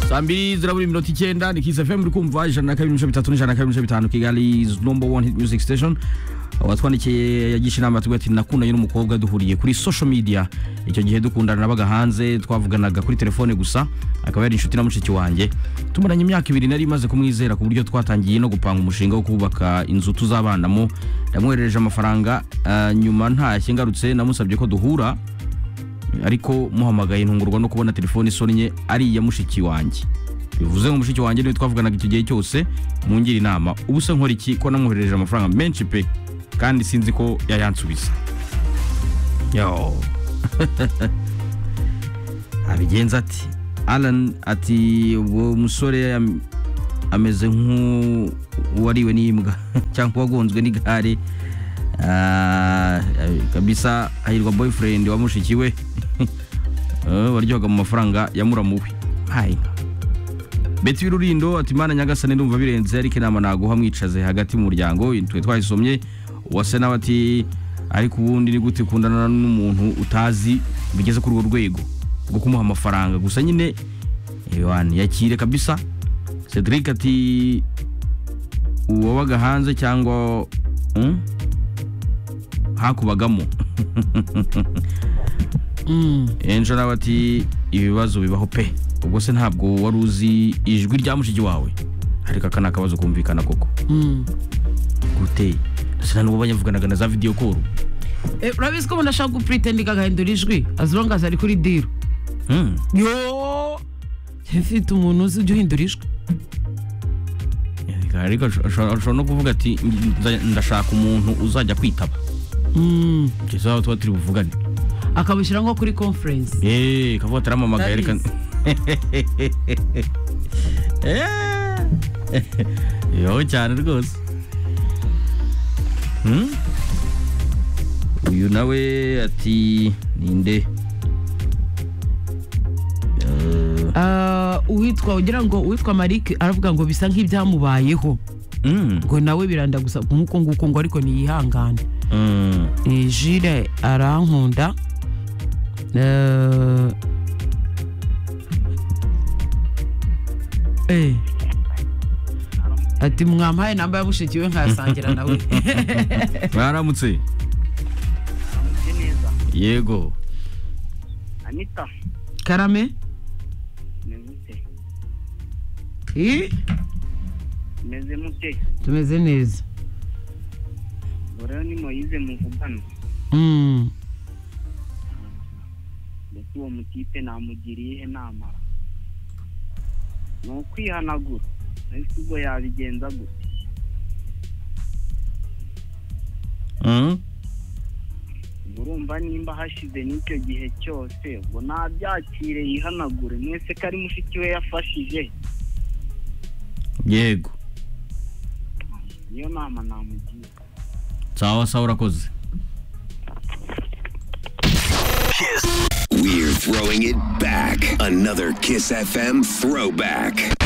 saa mbiri zirabura mirongo icyenda ni kiss fm uri kumva ijana na kabiri n'ibice bitatu n'ijana na kabiri n'ibice bitanu kigali is number one hit music station watwandikiye yagisha inama yatubwiye ati nakundanye n'umukobwa duhuriye kuri social media icyo gihe dukundana nabaga hanze twavuganaga kuri telefone gusa akaba yari inshuti na mushiki wanjye tumaranye imyaka ibiri nari imaze kumwizera ku buryo twatangiye no gupanga umushinga wo kubaka inzu tuzabanamo yamwoherereje amafaranga ah, nyuma ntashye ngarutse namusabye ko duhura ariko muhamagaye ntungurwa no kubona telefone isonnye ari iya mushiki wanjye bivuze ngo mushiki wanjye niwe twavuganaga icyo gihe cyose mungira inama ubu se nkora iki ko namwoherereje amafaranga menshi pe kandi sinzi ko yayansubiza yo abigenza ati alan ati uwo musore am- ameze nk'uwariwe n'imbwa cyangwa wagonzwe n'igare Ah, kabisa hahirwa boyfriend wa mushiki we Eh, waryohaga mu mafaranga ya muramuwe hayinka beti y'ururindo ati mana nyagasane ndumva birenze ariko inama naguha mwicaze hagati mu muryango twe twayisomye uwase nawe ati ariko ubundi ni gute ukundana n'umuntu utazi bigeze kuri urwo rwego rwo kumuha amafaranga gusa nyine ewana yakire kabisa cedric ati uwabaga hanze cyangwa hmm? hakubagamo enjo nawe ati ibibazo bibaho pe ubwo se ntabwo wari uzi ijwi rya mushiki wawe ariko aka ni akabazo kumvikana koko guteye sina n'ubwo banyavuganaga na za video call Eh, urabizi ko umuntu ashaka gupuritendi agahindura ijwi as long as ari kuri diro Hmm. yo mfite umuntu uzi ujya uhindura ijwi ariko ashobora ashobora no kuvuga ati "Nza- ndashaka umuntu uzajya kwitaba Mm. Ibyo si aho tuba turi buvugane akabushyira nko kuri conference Eh, kavuga ati aramamagaye reka Ndabizi. Eh. Yo cyane rwose Hmm? uyu nawe ati ninde Ah, uwitwa ugira ngo uwitwa marike aravuga ngo bisa nk'ibyamubayeho Mm, ngo nawe biranda gusa nk'uko nguko ngo ariko ntiyihangane mm. Eh, jire arankunda Eh, eh. ati mwampaye namba ya mushiki we nkayasangira nawe mwaramutse Meze neza yego anita karame meze mute Ih, meze mute tumeze neza rero ni moyize muvugana Mm. ndetse uwo mutipe namugiriye iyihe nama ni ukwihanagura ariko ubwo yabigenza gute Mm. Ubwo urumva nimba hashize n'icyo gihe cyose ubwo ntabyakire yihanagure mwese ko ari mushiki we yafashije yego niyo nama namugira sawa sawa urakoze We're throwing it back. Another Kiss FM throwback.